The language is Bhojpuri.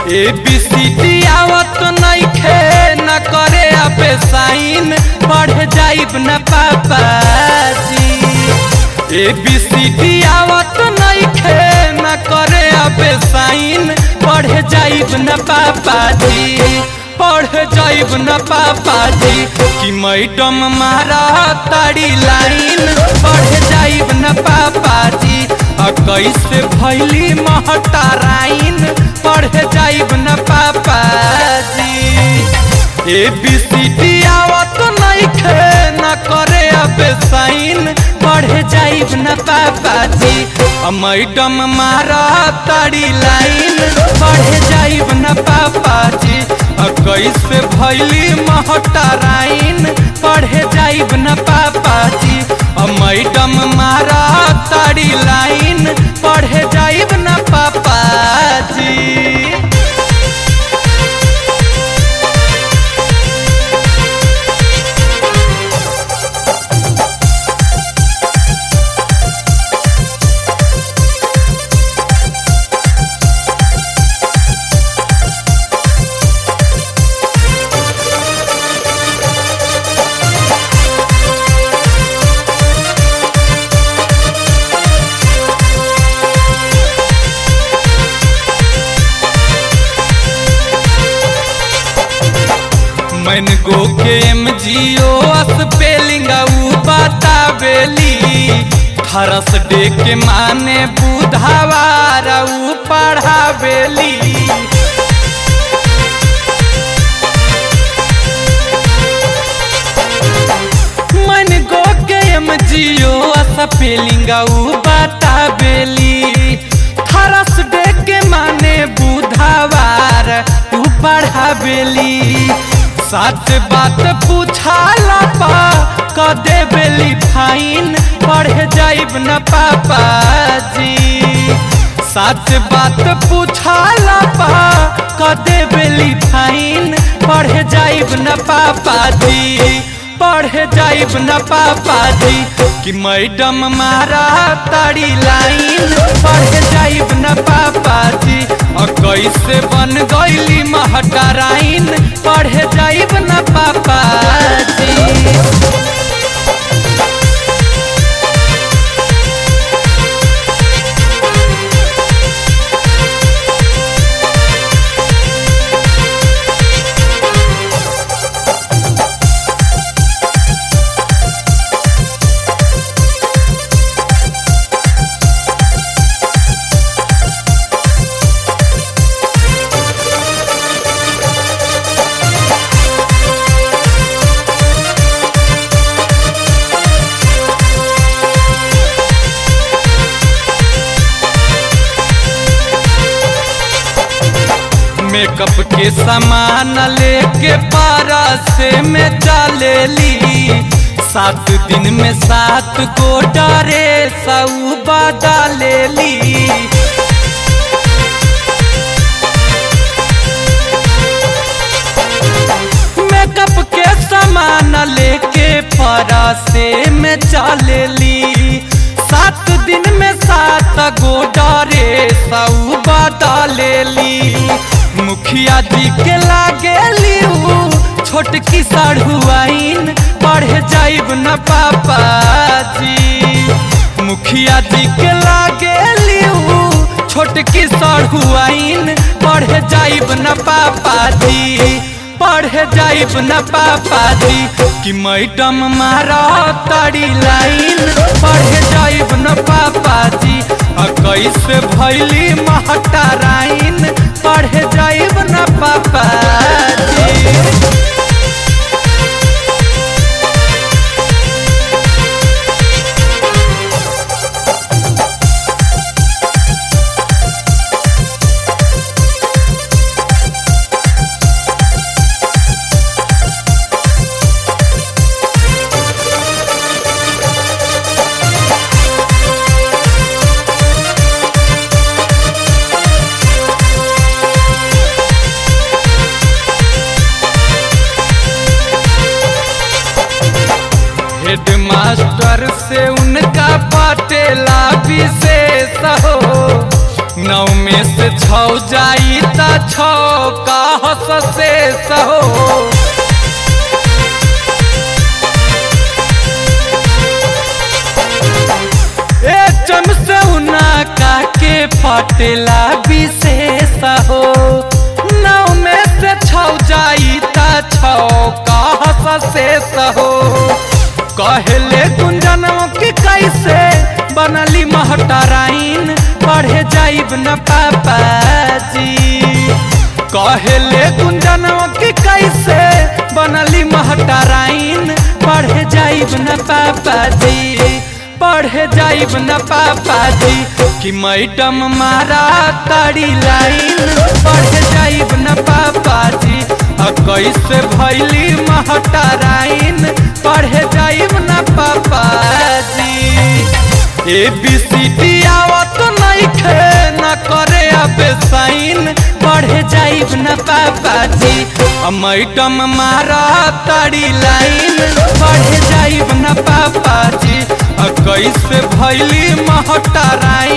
ए बी सी डी आवत नइखे न करे अबे साइन पढ़ जाइब न पापाजी ए बी सी डी आवत नइखे न करे अबे साइन पढ़ जाइब न पापाजी पढ़ जाइब न पापाजी कि मैडम मारा ताड़ी लाइन पढ़ जाइब न पापाजी आ कैसे भैली महटाराइन पढ़ जाइब न पापाजी ए बी सी डी आवत नइखे न करे अबे साइन पढ़ जाइब न पापाजी आ मैडम मारा ताड़ी लाइन पढ़ जाइब न पापाजी आ कैसे भैली महटाराइन पढ़ जाइब न पापाजी आ मैडम मारा ताड़ी लाइन पढ़ जाइब न पापाजी मन गो के एम जी ओ स्पेलिंग ऊ बतावेली थरस डे के माने बुधवार ऊ पढ़ावेली मन गो के एम जी ओ स्पेलिंग ऊ बतावेली थरस डे के माने बुधवार ऊ पढ़ावेली सच बात पूछाला पा क देबेली फाइन पढ़ जाइब न पापाजी सच बात पूछाला पा क देबेली फाइन पढ़ जाइब न पापाजी पढ़ जाइब न पापाजी कि मैडम मारा ताड़ी लाइन पढ़ जाइब न पापाजी और कैसे बन गईली महटराइन पढ़ जाइब न पापाजी मेकअप के सामान लेके पारा से में चलेली सात दिन में सात को डरे सऊ बदलेली मेकअप के सामान लेके पारा से में चलेली सात दिन में सात गो डरे सऊ बदलेली मुखिया जी के लागेली छोटकी सढ़ुआइन पढ़ जाइब न पापाजी मुखिया जी के लागेली छोटकी सढ़ुआइन पढ़ जाइब न पापाजी पढ़ जाइब न पापाजी कि मैडम मारा ताड़ी लाइन पढ़ जाइब न पापाजी आ कैसे भैली महटाराइन पढ़ जाइब न पापाजी हेडमास्टर से उनका पटेला विशेष हो नौ में से छौ जाई त छौ का हस से सहो ए चम से उना का के फटेला विशेष हो नौ में से छौ जाई त छौ का हस से सहो कहले गुंजनों की कैसे बनली महटराइन पढ़े जाइब न पापाजी कहले गुंजनों की कैसे बनली महटराइन पढ़े जाइब न पापाजी पढ़े जाइब न पापाजी कि मैडम मारा तारी लाइन पढ़े जाइब न पापाजी आ कैसे भैली महटराइन पढ़े जाइब न पापाजी ए बी सी डी आवत नइखे न करे अब साइन पढ़े जाइब न पापाजी आ मैडम मारा तारी लाइन पढ़े जाइब न पापाजी आ कैसे भैली महटराइन